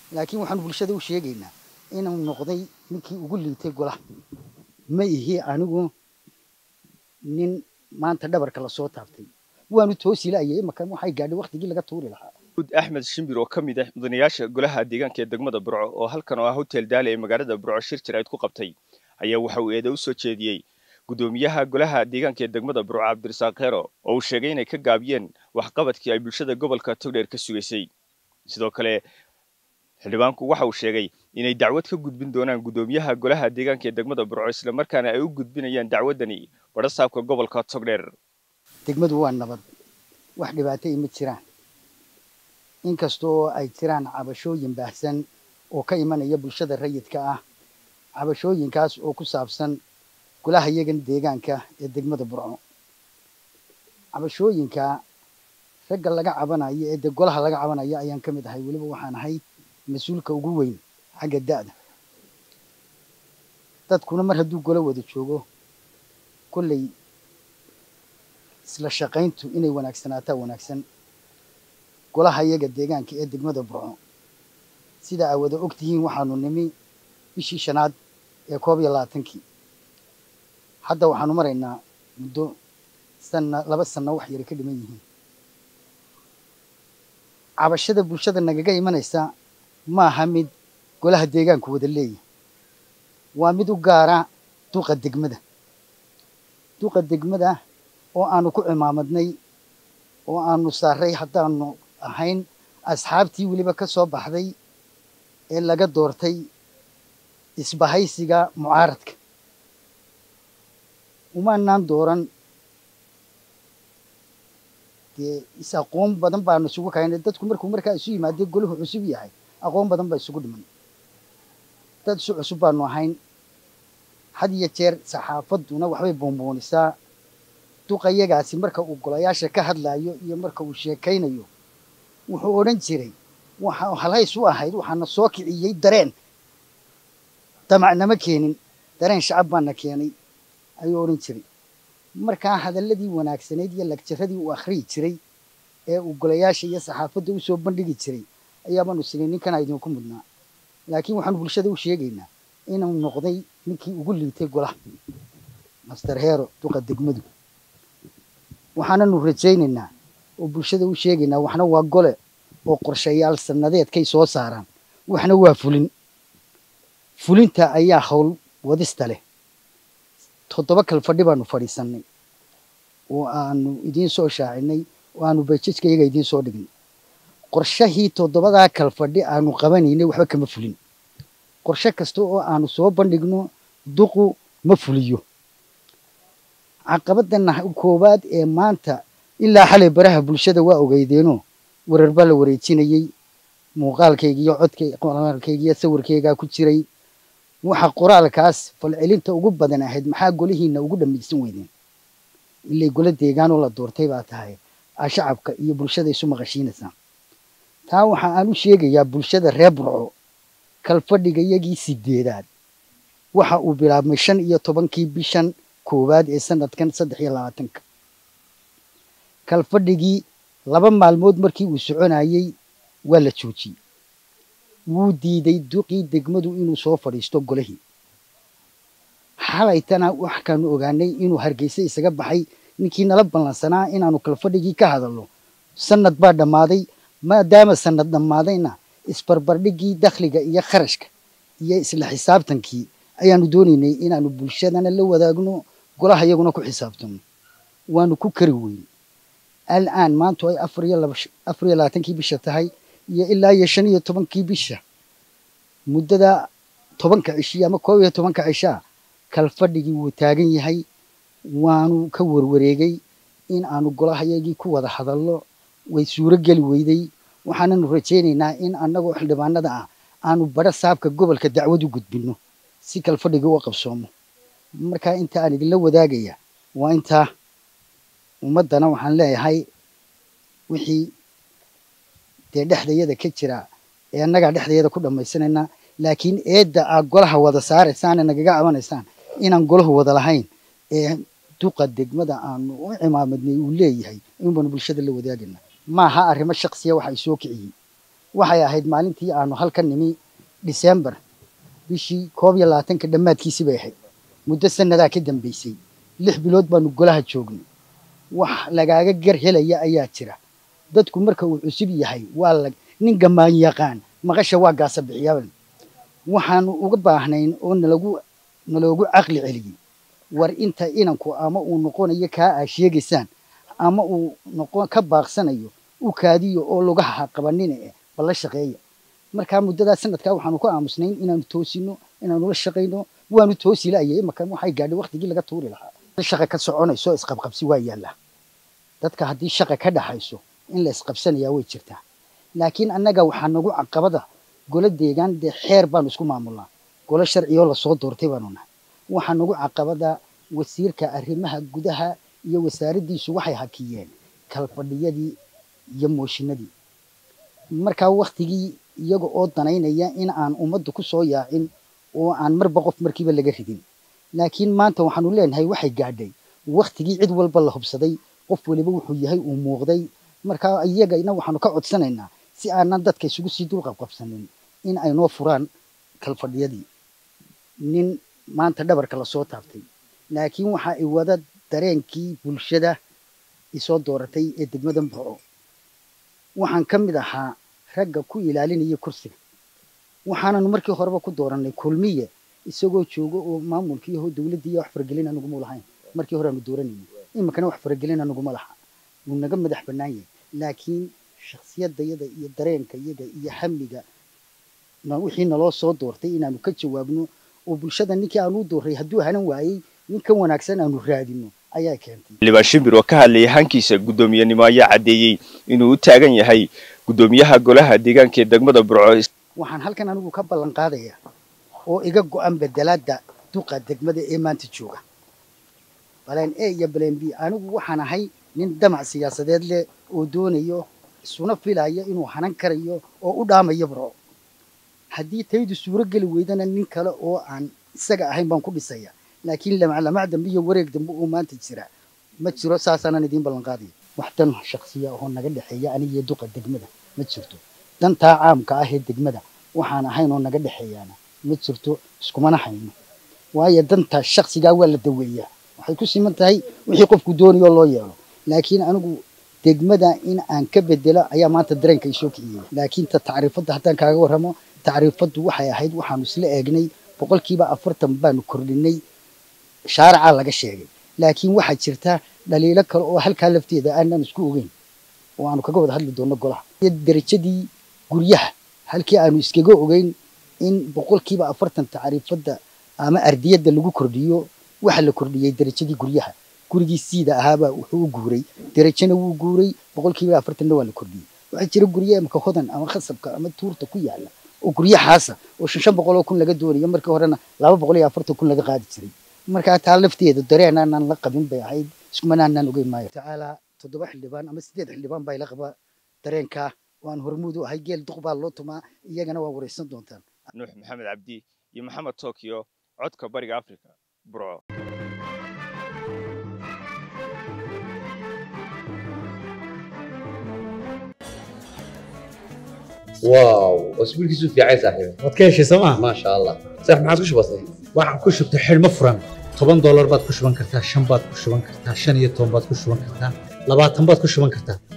laakiin waxaanu bulshada u sheegaynaa inuu noqday ninkii ugu liitay golaha ma ihi anigu nin maanta dhabarka lasoo taabtay waanu toosilaayay imaka waxay gaadhay waktigii laga tuuri lahaa ud axmed shimbir oo ka mid ah mudanayaasha golaha deegaanka ee degmada burco oo halkan oo ah hotel daale ee magaalada burco shir jirayd ku qabtay ayaa waxa uu eeda u soo jeediyey guddoomiyaha golaha deegaanka ee degmada burco cabdirasaaq khero oo uu sheegay inay ka gaabiyeen waxqabadkii ay bulshada gobolka togdheer ka sugaysay sidoo kale xildhibaanku waxa uu sheegay inay dacwad ka gudbin doonaan guddoomiyaha golaha deegaanka ee degmada burco islamarkaana ay u gudbinayaan dacwaddani badhasaabka gobolka togdheer degmadu waa nabad wax dhibaatay ma jiraan inkastoo ay jiraan cabashooyin baahsan oo ka imanaya bulshada rayidka ah cabashooyinkaas oo ku saabsan golaha yagan deegaanka ee degmada burco cabashooyinka ragga laga cabanayo ee de golaha laga cabanayo ayaan ka mid ahay weliba waxaan ahay mas-uulka ugu weyn xagga da'da dadkuna mar hadduu golo wada joogo kolley isla shaqayntu inay wanaagsanaataa wanaagsan golaha iyaga deegaanka ee degmada burco sida aa wada og tihiin waxaanu nimi bishii shanaad ee koob iyo labaatankii hadda waxaanu maraynaa muddo sanna laba sanno wax yara ka dhiman yihiin cabashada bulshada nagaga imanaysa ma aha mid golaha deegaanku wada leeyahay waa mid u gaara duqa degmada duqa degmada oo aanu ku cimaamadnay oo aanu saaray haddaanu ahayn asxaabtii weliba ka soo baxday ee laga doortay isbahaysiga mucaaradka umaanaan dooran dee is aqoon badan baanu isugu kaynay dadku markuu markaa isu yimaadee golahu cusub yahay aqoon badan baa isugu dhiman dad isu cusub baanu ahayn had iyo jeer saxaafadduna waxbay boonboonisaa duqayagaasi marka uu golayaasha ka hadlaayo iyo marka uu sheekaynayo wuxuu odhan jiray waxa halhays u ahayd waxaana soo kiciyey dareen damacnama keenin dareen shacab baana keenay ayuu odhan jiray markaa hadalladii wanaagsanayd iyo lagjaradii uu akhriyi jiray ee uu golayaasha iyo saxaafadda u soo bandhigi jiray ayaabaanu sinay ninkana idinku mudnaa laakiin waxaanu bulshada u sheegaynaa inuu noqday ninkii ugu liitay golaha master hero duqa degmadu waxaananu rajaynaynaa oo bulshada u sheegaynaa waxna waa gole oo qorshayaal sannadeedkay soo saaraan waxna waa fulin fulinta ayaa howl wadista leh toddoba kal fadhi baanu fadhiisannay oo aanu idiin soo shaacinay oo aanu bajajka iyaga idiin soo dhignay qorshahii toddobadaa kal fadhi aanu qabanaynay waxba kama fulin qorshe kasta oo aanu soo bandhigno duqu ma fuliyo caqabadana koowaad ee maanta ilaa xalay baraha bulshada waa ogeydeenoo warar baa la wareejinayey muuqaalkayga iyo codkaqoraalkayga iyo sawirkaygaa ku jiray waxa qoraalkaas falcelinta ugu badan ahayd maxaa golihiina ugu dhamaysan weydeen ilay golo deegaanoo la doortay baa tahay aa shacabka iyo bulshada isu maqashiinaysaa taa waxa aan u sheegayaa bulshada reer burco kalfadhiga iyagii sideedaad waxa uu bilaabmay shan iyo tobankii bishan koowaad ee sanadkan saddex iyo labaatanka kalfadhigii laba maalmood markii uu soconayey waa la joojiyey wuu diiday duqii degmadu inuu soo fadhiisto golihii xalaytana waxkaanu ogaanay inuu hargeysa isaga baxay ninkii nala ballansanaa inaanu kalfadhigii ka hadalno sanad baa dhammaaday maadaama sanad dhammaadayna isbarbardhigii dakhliga iyo kharashka iyo isla xisaabtankii ayaanu doonaynay inaanu bulshadana la wadaagno golaha iyaguna ku xisaabtano waanu ku kari weyn al'aan maantu ay afar iyo labaatankii bisha tahay iyo ilaa iyo shan iyo tobankii bisha muddada tobanka cishiya ama koob iyo tobanka cishaa kalfadhigii wuu taagan yahay waanu ka warwareegay in aanu golahayagii ku wada hadallo way suuro geli weyday waxaananu rajaynaynaa in annagoo xildhibaanada ah aanu badho saabka gobolka dacwad u gudbinno si kalfadhiga u qabsoomo markaa inta aan idinla wadaagaya waa intaa ummaddana waxaan leeyahay wixii dee dhexdayada ka jira ee annagaa dhexdayada ku dhammaysanaynaa laakiin eedda aad golaha wada saaraysaan ee nagaga cabanaysaan inaan golahu wada lahayn ee duqa degmada aanu u cimaamadnay uu leeyahay in baanu bulshada la wadaagayna maaha arrimo shaksiya waxa ay soo kiciyey waxay ahayd maalintii aanu halka nimi disembar bishii koob iyo labaatanka dhammaadkiisii bay ahayd muddo sannadaa ka dambaysay lix bilood baanu golaha joognay wax lagaaga gar helaya ayaa jira dadku marka uu cusub yahay waa la nin gamaan yaqaan maqasha waa gaasa bixiyaaban waxaanu uga baahnayn oo nalagu naloogu caqli celiyey war inta inanku ama uu noqonayo kaa aa sheegaysaan ama uu noqon ka baaqsanayo u kaadiyo oo lugaha qabanina eh balla shaqeeya markaa muddadaa sanadkaa waxaanu ku aamusnayn inaanu toosino inaanu la shaqayno waanu toosi la'ayay imaka waxay gaadhay waqtigii laga tuuri lahaa shaqa ka soconayso isqabqabsi waa yaallaa dadka haddii shaqa ka dhaxayso in la isqabsanayaa way jirtaa laakiin annaga waxaa nagu caqabada golo deegaan dee xeer baanu isku maamulnaa golo sharciyoo lasoo doortay baanu nahay waxaa nagu caqabada wasiirka arrimaha gudaha iyo wasaaraddiisu waxay hakiyeen kalfadhiyadii iyo mooshinadii markaa waktigii iyaga oo danaynaya in aan ummaddu ku soo yaacin oo aan marba qof markiiba laga ridin laakiin maanta waxaanu leenahay waxay gaadhay waktigii cid walba la hubsaday qof waliba wuxuu yahay uu muuqday markaa iyagana waxaanu ka codsanaynaa si aanan dadka isugu sii dulqabqabsanin in ay noo furaan kalfadhiyadii nin maanta dhabarka lasoo taabtay laakiin waxa ay wada dareenkii bulshada isoo dooratay ee degmada mboco waxaan ka mid ahaa ragga ku ilaalinaya kursiga waxaananu markii horeba ku doorannay kulmiye isagoo joogo oo maamulkii yaho dowladdii wax faragelin anuguma lahayn markii hore aanu dooranayay iminkana wax faragelin anuguma laha wuu naga madax bannaan yahay laakiin shakhsiyadayada iyo dareenka iyaga iyo hamiga wixii naloo soo doortay inaanu ka jawaabno oo bulshada ninkii aanu doorray hadduu hanan waayey nin ka wanaagsan aanu raadino ayaa keentay xildhibaan shimbir oo ka hadlayay hankiisa guddoomiyenimo ayaa caddeeyey inuu u taagan yahay guddoomiyaha golaha deegaanka ee degmada burco waxaan halkan anigu ka ballan qaadayaa oo iga go'an bedelaadda duqa degmada ee maanta jooga baleen a iyo baleen b anigu waxaan ahay nin damac siyaasadeed leh oo doonayo isuna filaya inuu hanan karayo oo u dhaamayo burco haddii taydu suuro geli weydana nin kale oo aan isaga ahayn baan ku dhisaya laakiin lamaclamac dambe iyo wareeg dambe oo maanta jira ma jiro saasaanan idiin ballan qaadaya wax dan shaksiya oo naga dhexeeya anigiyo duqa degmada ma jirto dantaa caamka ah ee degmada waxaan ahayn oo naga dhexeeyaana ma jirto iskumana hayno waayo danta shaksigaa waa la daweeyaa waxay ku siman tahay wixii qofku doonayo loo yeelo laakiin anigu degmada in aan ka bedelo ayaa maanta dareenka isoo kiciyey laakiin ta tacriifadda haddaan kaaga warramo tacriifaddu waxay ahayd waxaanu isla eegnay boqolkiiba afartan baanu kordhinay shaaracaa laga sheegay laakiin waxaa jirta dhaliilo kale oo halkaa lafteeda aanan isku ogeyn oo aanu kaga wada hadli doonno golaha iyo derajadii guryaha halkii aanu iskaga ogeyn in boqolkiiba afartan tacriifadda ama ardiyadda lagu kordhiyo waxa la kordhiyey derajadii guryaha gurigii siida ahaabaa wuxuu u guuray derajana wuu guuray boqolkiiba afartanna waa la kordhiyey waxaa jira guryo imaka hodan ama khasabka ama tuurta ku yaala oo guryahaasa oo shan shan boqol oo kun laga doonayo markii horena laba boqol iyo afartan kun laga qaadi jiray markaa taa lafteeda dareen aanan la qabin bay ahayd iskumanaanaan ogeyn maayo tacaala toddoba xildhibaan ama sideed xildhibaan baa ila qaba dareenkaa waan hormuud u ahay geel duq baa loo tumaa iyagana waa waraysan doontaan nuux maxamed cabdi iyo maxamed tokyo codka bariga africa burco واو اسبوعك في عايز صاحبي waad ka heshay sooma ما شاء الله صح ما عادش بسيط waxaan ku shubtay xidhmo furan toban doolar baad ku shuban kartaa shan baad ku shuban kartaa shan iyo toban baad ku shuban kartaa labaatan baad ku shuban kartaa